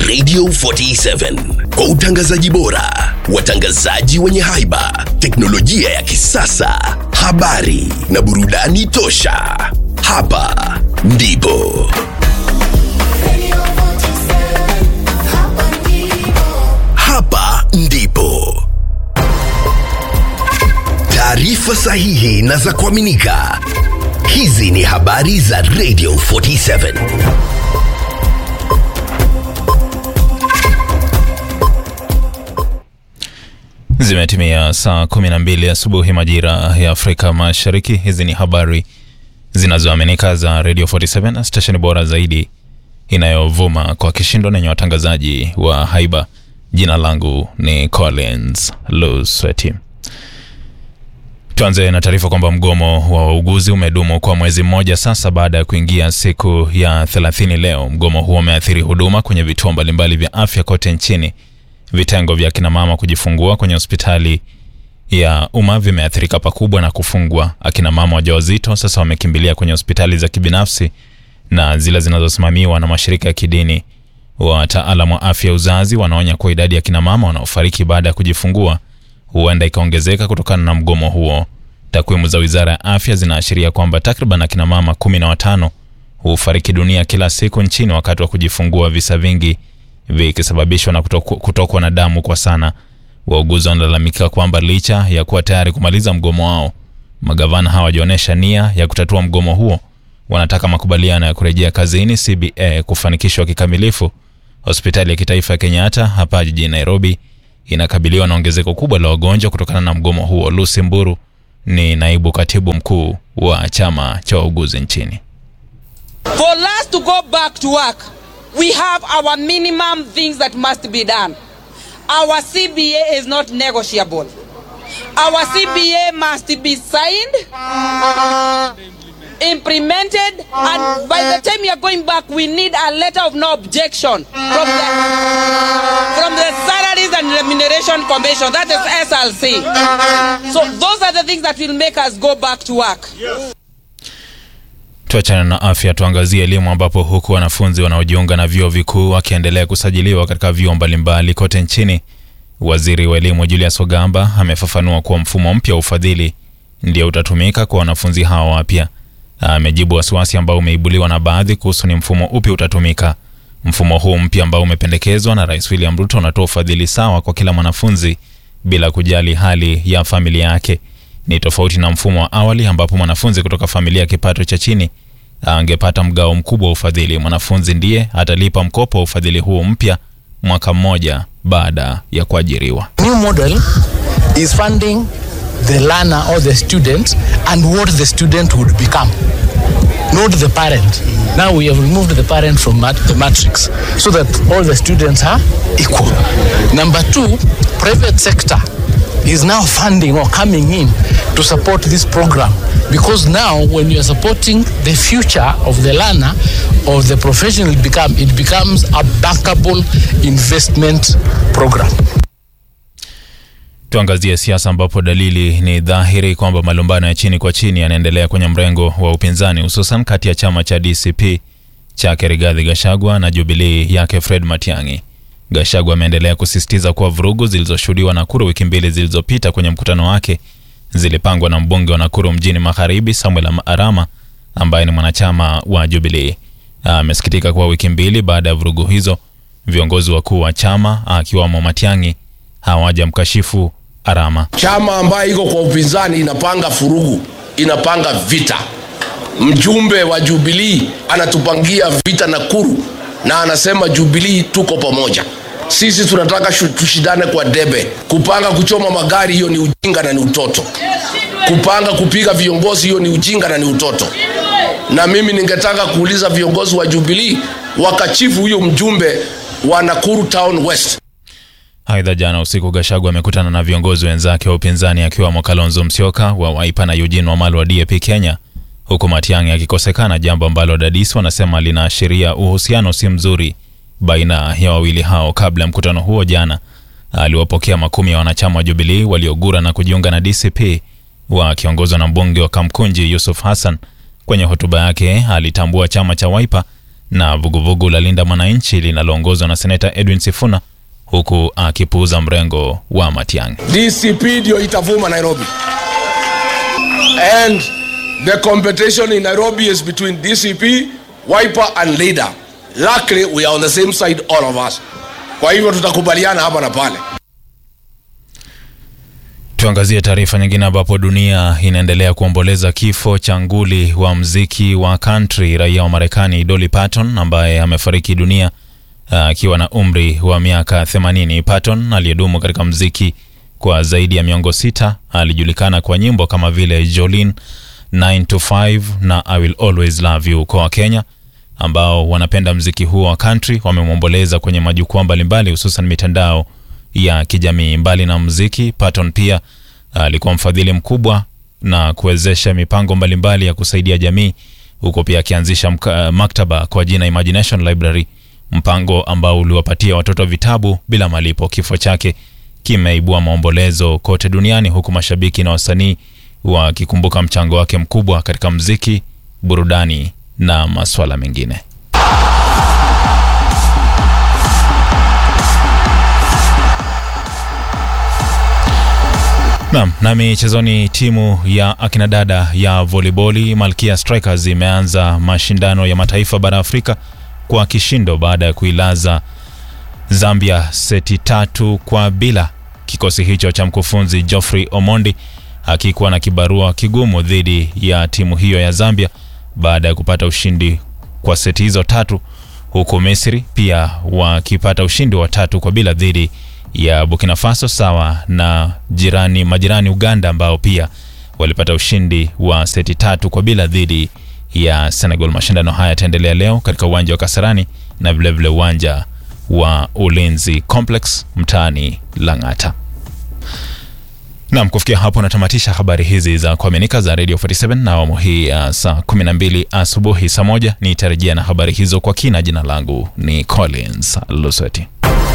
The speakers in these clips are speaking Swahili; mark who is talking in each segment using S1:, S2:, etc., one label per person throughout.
S1: Radio 47 kwa utangazaji bora, watangazaji wenye haiba, teknolojia ya kisasa, habari na burudani tosha. Hapa ndipo hapa ndipo taarifa sahihi na za kuaminika. Hizi ni habari za Radio 47.
S2: Zimetimia saa 12 asubuhi majira ya Afrika Mashariki. Hizi ni habari zinazoaminika za Radio 47, stesheni bora zaidi inayovuma kwa kishindo nenye watangazaji wa haiba. Jina langu ni Collins Lusweti. Tuanze na taarifa kwamba mgomo wa wauguzi umedumu kwa mwezi mmoja sasa baada ya kuingia siku ya 30 leo. Mgomo huo umeathiri huduma kwenye vituo mbalimbali vya afya kote nchini. Vitengo vya kina mama kujifungua kwenye hospitali ya umma vimeathirika pakubwa na kufungwa. Akina mama wajawazito sasa wamekimbilia kwenye hospitali za kibinafsi na zile zinazosimamiwa na mashirika ya kidini. Wataalamu wa afya ya uzazi wanaonya kuwa idadi ya kina mama wanaofariki baada ya kujifungua huenda ikaongezeka kutokana na mgomo huo. Takwimu za wizara ya afya zinaashiria kwamba takriban akina mama kumi na watano hufariki dunia kila siku nchini wakati wa kujifungua, visa vingi vikisababishwa na kutoku- kutokwa na damu kwa sana. Wauguzi wanalalamika kwamba licha ya kuwa tayari kumaliza mgomo wao, magavana hawajaonyesha nia ya kutatua mgomo huo. Wanataka makubaliano ya kurejea kazini CBA kufanikishwa kikamilifu. Hospitali ya kitaifa ya Kenyatta hapa jijini Nairobi inakabiliwa na ongezeko kubwa la wagonjwa kutokana na mgomo huo. Lucy Mburu ni naibu katibu mkuu wa chama cha wauguzi nchini.
S3: For us to go back to work, we have our minimum things that must be done. Our CBA is not negotiable. Our CBA must be signed, implemented, and by the time we are going back, we need a letter of no objection from the from the Salaries and Remuneration Commission. That is SLC. So those are the things that will make us go back to work.
S2: Tuachana na afya, tuangazie elimu, ambapo huku wanafunzi wanaojiunga na vyuo vikuu wakiendelea kusajiliwa katika vyuo mbalimbali kote nchini, waziri wa elimu Julius Ogamba amefafanua kuwa mfumo mpya wa ufadhili ndio utatumika kwa wanafunzi hao wapya. Amejibu wasiwasi ambao umeibuliwa na baadhi kuhusu ni mfumo upi utatumika. Mfumo huu mpya ambao umependekezwa na Rais William Ruto unatoa ufadhili sawa kwa kila mwanafunzi bila kujali hali ya familia yake. Ni tofauti na mfumo wa awali ambapo mwanafunzi kutoka familia ya kipato cha chini angepata mgao mkubwa wa ufadhili. Mwanafunzi ndiye atalipa mkopo wa ufadhili huu mpya mwaka mmoja baada ya kuajiriwa.
S4: new model is funding the learner or the student and what the student would become not the parent now we have removed the parent from mat- the matrix so that all the students are equal number two private sector is now funding or coming in to support this program because now when you are supporting the future of the learner or the professional it become it becomes a bankable investment program
S2: Tuangazie siasa ambapo dalili ni dhahiri kwamba malumbano ya chini kwa chini yanaendelea kwenye mrengo wa upinzani hususan kati ya chama cha DCP chake Rigathi Gachagua na Jubilee yake Fred Matiang'i. Gachagua ameendelea kusisitiza kuwa vurugu zilizoshuhudiwa Nakuru wiki mbili zilizopita kwenye mkutano wake zilipangwa na mbunge wa Nakuru mjini Magharibi Samuel Arama ambaye ni mwanachama wa Jubilee. Amesikitika kuwa wiki mbili baada ya vurugu hizo viongozi wakuu wa chama akiwamo Matiang'i hawajamkashifu Arama.
S5: Chama ambayo iko kwa upinzani inapanga furugu, inapanga vita. Mjumbe wa Jubilee anatupangia vita Nakuru na anasema Jubilee tuko pamoja. Sisi tunataka shu- tushindane kwa debe. Kupanga kuchoma magari, hiyo ni ujinga na ni utoto. Kupanga kupiga viongozi, hiyo ni ujinga na ni utoto. Na mimi ningetaka kuuliza viongozi wa Jubilee wakachifu huyo mjumbe wa Nakuru Town West.
S2: Aidha, jana usiku Gachagua amekutana na viongozi wenzake wa upinzani akiwemo Kalonzo Musyoka wa Wiper na Eugene Wamalwa wa DAP Kenya, huku Matiang'i akikosekana, jambo ambalo dadisi wanasema linaashiria uhusiano si mzuri baina ya wawili hao. Kabla ya mkutano huo jana, aliwapokea makumi ya wanachama wa Jubilee waliogura na kujiunga na DCP wakiongozwa na mbunge wa Kamkunji Yusuf Hassan. Kwenye hotuba yake alitambua chama cha Wiper na vuguvugu la Linda Mwananchi linaloongozwa na seneta Edwin Sifuna, huku akipuuza mrengo wa Matiang'i.
S5: DCP ndio itavuma Nairobi. And the competition in Nairobi is between DCP, Wiper and Leader. Luckily we are on the same side all of us. Kwa hivyo tutakubaliana hapa na pale.
S2: Tuangazie taarifa nyingine ambapo dunia inaendelea kuomboleza kifo cha nguli wa mziki wa country raia wa Marekani Dolly Parton ambaye amefariki dunia akiwa na umri wa miaka 80. Parton aliyedumu katika mziki kwa zaidi ya miongo sita alijulikana kwa nyimbo kama vile Jolene, 9 to 5 na I will always love you. Kwa Wakenya ambao wanapenda mziki huo wa country wamemwomboleza kwenye majukwaa mbalimbali hususan mitandao ya kijamii. Mbali na muziki, Patton pia alikuwa mfadhili mkubwa na kuwezesha mipango mbalimbali ya kusaidia jamii, huko pia akianzisha mka- maktaba kwa jina Imagination Library, mpango ambao uliwapatia watoto vitabu bila malipo. Kifo chake kimeibua maombolezo kote duniani, huku mashabiki na wasanii wakikumbuka mchango wake mkubwa katika muziki, burudani na masuala mengine. Naam, na michezoni, timu ya akina dada ya voliboli Malkia Strikers imeanza mashindano ya mataifa bara Afrika kwa kishindo baada ya kuilaza Zambia seti tatu kwa bila. Kikosi hicho cha mkufunzi Geoffrey Omondi akikuwa na kibarua kigumu dhidi ya timu hiyo ya Zambia baada ya kupata ushindi kwa seti hizo tatu, huku Misri pia wakipata ushindi wa tatu kwa bila dhidi ya Burkina Faso sawa na jirani majirani Uganda ambao pia walipata ushindi wa seti tatu kwa bila dhidi ya Senegal. Mashindano haya yataendelea leo katika uwanja wa Kasarani na vilevile uwanja wa Ulinzi Complex mtaani Lang'ata. Naam, kufikia hapo natamatisha habari hizi za kuaminika za Radio 47 na awamu hii ya saa 12 asubuhi. Saa moja nitarejea na habari hizo kwa kina. Jina langu ni Collins Lusweti.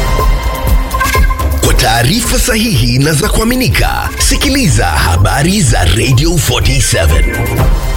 S1: Kwa taarifa sahihi na za kuaminika, sikiliza habari za Radio 47.